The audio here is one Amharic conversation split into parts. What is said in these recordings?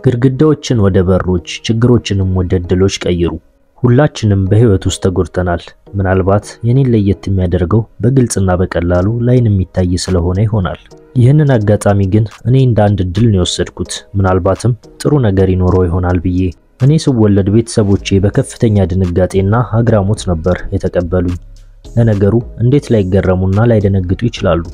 ግድግዳዎችን ወደ በሮች፣ ችግሮችንም ወደ እድሎች ቀይሩ። ሁላችንም በህይወት ውስጥ ተጎድተናል። ምናልባት የኔን ለየት የሚያደርገው በግልጽና በቀላሉ ላይን የሚታይ ስለሆነ ይሆናል። ይህንን አጋጣሚ ግን እኔ እንደ አንድ እድል ነው የወሰድኩት። ምናልባትም ጥሩ ነገር ይኖረው ይሆናል ብዬ። እኔ ስወለድ ቤተሰቦቼ በከፍተኛ ድንጋጤና አግራሞት ነበር የተቀበሉኝ። ለነገሩ እንዴት ላይገረሙና ላይደነግጡ ይችላሉ?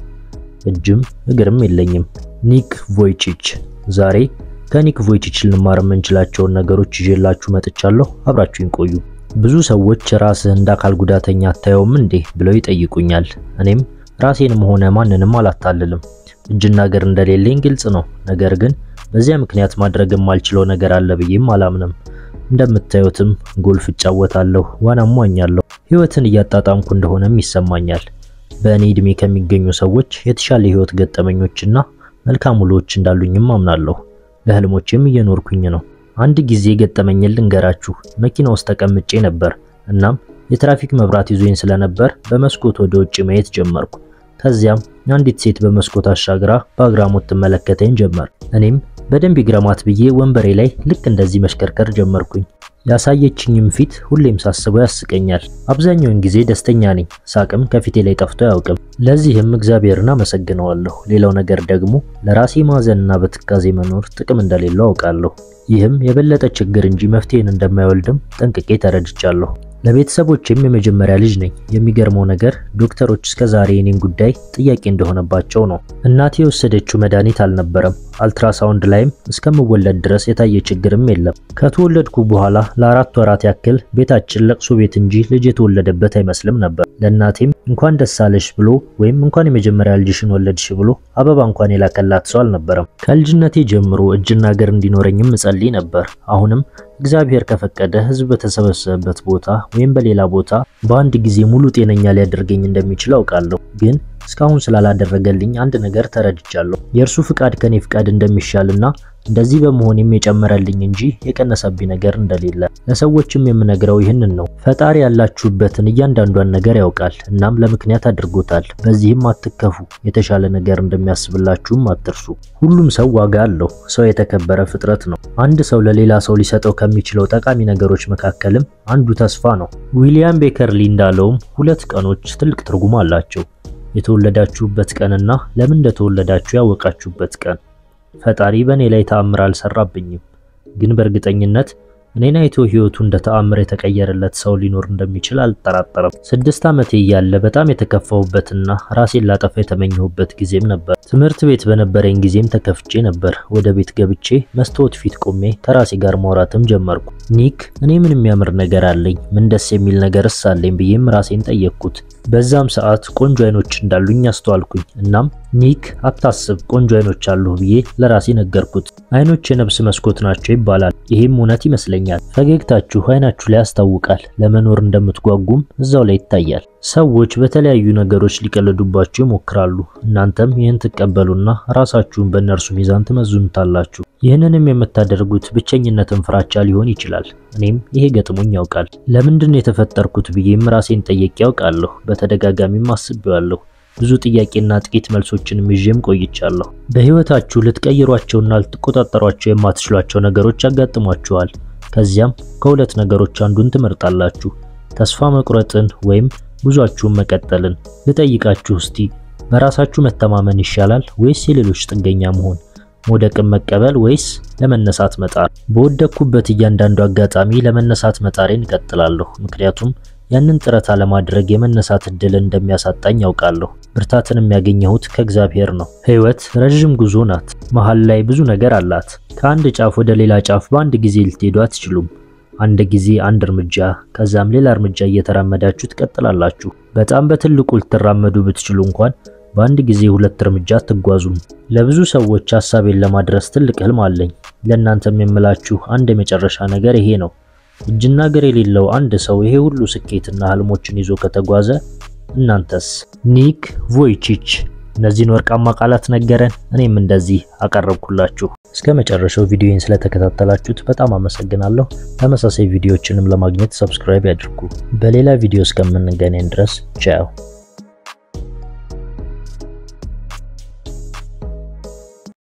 እጅም እግርም የለኝም። ኒክ ቮይቺች ዛሬ ከኒክ ቮይቺች ልንማር የምንችላቸውን ነገሮች ይዤላችሁ መጥቻለሁ። አብራችሁኝ ቆዩ። ብዙ ሰዎች ራስህ እንደ አካል ጉዳተኛ አታየውም እንዴ ብለው ይጠይቁኛል። እኔም ራሴንም ሆነ ማንንም አላታልልም። እጅና እግር እንደሌለኝ ግልጽ ነው። ነገር ግን በዚያ ምክንያት ማድረግ የማልችለው ነገር አለ ብዬም አላምንም። እንደምታዩትም ጎልፍ እጫወታለሁ፣ ዋናም ዋኛለሁ። ህይወትን እያጣጣምኩ እንደሆነም ይሰማኛል። በእኔ እድሜ ከሚገኙ ሰዎች የተሻለ ህይወት ገጠመኞችና መልካም ውሎች እንዳሉኝም አምናለሁ። ለህልሞቼም እየኖርኩኝ ነው። አንድ ጊዜ ገጠመኝን ልንገራችሁ። መኪና ውስጥ ተቀምጬ ነበር። እናም የትራፊክ መብራት ይዞኝ ስለነበር በመስኮት ወደ ውጭ ማየት ጀመርኩ። ከዚያም አንዲት ሴት በመስኮት አሻግራ በአግራሞት ትመለከተኝ ጀመር። እኔም በደንብ ይግረማት ብዬ ወንበሬ ላይ ልክ እንደዚህ መሽከርከር ጀመርኩኝ። ያሳየችኝም ፊት ሁሌም ሳስበው ያስቀኛል። አብዛኛውን ጊዜ ደስተኛ ነኝ። ሳቅም ከፊቴ ላይ ጠፍቶ አያውቅም። ለዚህም እግዚአብሔርን አመሰግነዋለሁ። ሌላው ነገር ደግሞ ለራሴ ማዘንና በትካዜ መኖር ጥቅም እንደሌለው አውቃለሁ። ይህም የበለጠ ችግር እንጂ መፍትሄን እንደማይወልድም ጠንቅቄ ተረድቻለሁ። ለቤተሰቦችም የመጀመሪያ ልጅ ነኝ። የሚገርመው ነገር ዶክተሮች እስከዛሬ የኔን ጉዳይ ጥያቄ እንደሆነባቸው ነው። እናቴ የወሰደችው መድኃኒት አልነበረም። አልትራሳውንድ ላይም እስከምወለድ ድረስ የታየ ችግርም የለም። ከተወለድኩ በኋላ ለአራት ወራት ያክል ቤታችን ለቅሶ ቤት እንጂ ልጅ የተወለደበት አይመስልም ነበር። ለእናቴም እንኳን ደስ አለሽ ብሎ ወይም እንኳን የመጀመሪያ ልጅሽን ወለድሽ ብሎ አበባ እንኳን የላከላት ሰው አልነበረም። ከልጅነቴ ጀምሮ እጅና እግር እንዲኖረኝም እጸልይ ነበር። አሁንም እግዚአብሔር ከፈቀደ ሕዝብ በተሰበሰበበት ቦታ ወይም በሌላ ቦታ በአንድ ጊዜ ሙሉ ጤነኛ ሊያደርገኝ እንደሚችል አውቃለሁ። ግን እስካሁን ስላላደረገልኝ አንድ ነገር ተረድቻለሁ። የእርሱ ፍቃድ ከኔ ፍቃድ እንደሚሻልና እንደዚህ በመሆኔም የጨመረልኝ እንጂ የቀነሰብኝ ነገር እንደሌለ ለሰዎችም የምነግረው ይህንን ነው። ፈጣሪ ያላችሁበትን እያንዳንዷን ነገር ያውቃል፣ እናም ለምክንያት አድርጎታል። በዚህም አትከፉ። የተሻለ ነገር እንደሚያስብላችሁም አትርሱ። ሁሉም ሰው ዋጋ አለው። ሰው የተከበረ ፍጥረት ነው። አንድ ሰው ለሌላ ሰው ሊሰጠው ከሚችለው ጠቃሚ ነገሮች መካከልም አንዱ ተስፋ ነው። ዊሊያም ቤከርሊ እንዳለውም ሁለት ቀኖች ትልቅ ትርጉም አላቸው። የተወለዳችሁበት ቀንና ለምን እንደተወለዳችሁ ያወቃችሁበት ቀን። ፈጣሪ በእኔ ላይ ተአምር አልሰራብኝም፣ ግን በእርግጠኝነት እኔን አይቶ ህይወቱ እንደ ተአምር የተቀየረለት ሰው ሊኖር እንደሚችል አልጠራጠርም። ስድስት ዓመቴ እያለ በጣም የተከፋሁበትና ራሴን ላጠፋ የተመኘሁበት ጊዜም ነበር። ትምህርት ቤት በነበረኝ ጊዜም ተከፍቼ ነበር። ወደ ቤት ገብቼ መስታወት ፊት ቆሜ ከራሴ ጋር ማውራትም ጀመርኩ። ኒክ፣ እኔ ምን የሚያምር ነገር አለኝ? ምን ደስ የሚል ነገርስ አለኝ ብዬም ራሴን ጠየቅኩት። በዛም ሰዓት ቆንጆ አይኖች እንዳሉኝ አስተዋልኩኝ። እናም ኒክ አታስብ፣ ቆንጆ አይኖች አሉ ብዬ ለራሴ ነገርኩት። አይኖች የነፍስ መስኮት ናቸው ይባላል። ይሄም እውነት ይመስለኛል። ፈገግታችሁ አይናችሁ ላይ ያስታውቃል። ለመኖር እንደምትጓጉም እዛው ላይ ይታያል። ሰዎች በተለያዩ ነገሮች ሊቀልዱባችሁ ይሞክራሉ። እናንተም ይህን ትቀበሉና ራሳችሁን በእነርሱ ሚዛን ትመዝኑታላችሁ። ይህንንም የምታደርጉት ብቸኝነትን ፍራቻ ሊሆን ይችላል። እኔም ይሄ ገጥሞኝ ያውቃል። ለምንድን ነው የተፈጠርኩት ብዬም ራሴን ጠየቅ ያውቃለሁ። በተደጋጋሚም አስቤዋለሁ። ብዙ ጥያቄና ጥቂት መልሶችንም ይዤም ቆይቻለሁ። በህይወታችሁ ልትቀይሯቸውና ልትቆጣጠሯቸው የማትችሏቸው ነገሮች ያጋጥሟችኋል። ከዚያም ከሁለት ነገሮች አንዱን ትመርጣላችሁ፣ ተስፋ መቁረጥን ወይም ጉዟችሁን መቀጠልን። ልጠይቃችሁ እስቲ በራሳችሁ መተማመን ይሻላል ወይስ የሌሎች ጥገኛ መሆን? መውደቅን መቀበል ወይስ ለመነሳት መጣር? በወደቅኩበት እያንዳንዱ አጋጣሚ ለመነሳት መጣሬን እቀጥላለሁ። ምክንያቱም ያንን ጥረት አለማድረግ የመነሳት እድልን እንደሚያሳጣኝ ያውቃለሁ። ብርታትን የሚያገኘሁት ከእግዚአብሔር ነው። ህይወት ረዥም ጉዞ ናት። መሃል ላይ ብዙ ነገር አላት። ከአንድ ጫፍ ወደ ሌላ ጫፍ በአንድ ጊዜ ልትሄዱ አትችሉም። አንድ ጊዜ አንድ እርምጃ ከዛም ሌላ እርምጃ እየተራመዳችሁ ትቀጥላላችሁ። በጣም በትልቁ ልትራመዱ ብትችሉ እንኳን በአንድ ጊዜ ሁለት እርምጃ አትጓዙም። ለብዙ ሰዎች ሀሳቤን ለማድረስ ትልቅ ህልም አለኝ። ለእናንተም የምላችሁ አንድ የመጨረሻ ነገር ይሄ ነው። እጅና እግር የሌለው አንድ ሰው ይሄ ሁሉ ስኬትና ህልሞችን ይዞ ከተጓዘ እናንተስ? ኒክ ቮይቺች እነዚህን ወርቃማ ቃላት ነገረን። እኔም እንደዚህ አቀረብኩላችሁ። እስከ መጨረሻው ቪዲዮን ስለተከታተላችሁት በጣም አመሰግናለሁ። ተመሳሳይ ቪዲዮዎችንም ለማግኘት ሰብስክራይብ ያድርጉ። በሌላ ቪዲዮ እስከምንገናኝ ድረስ ቻው።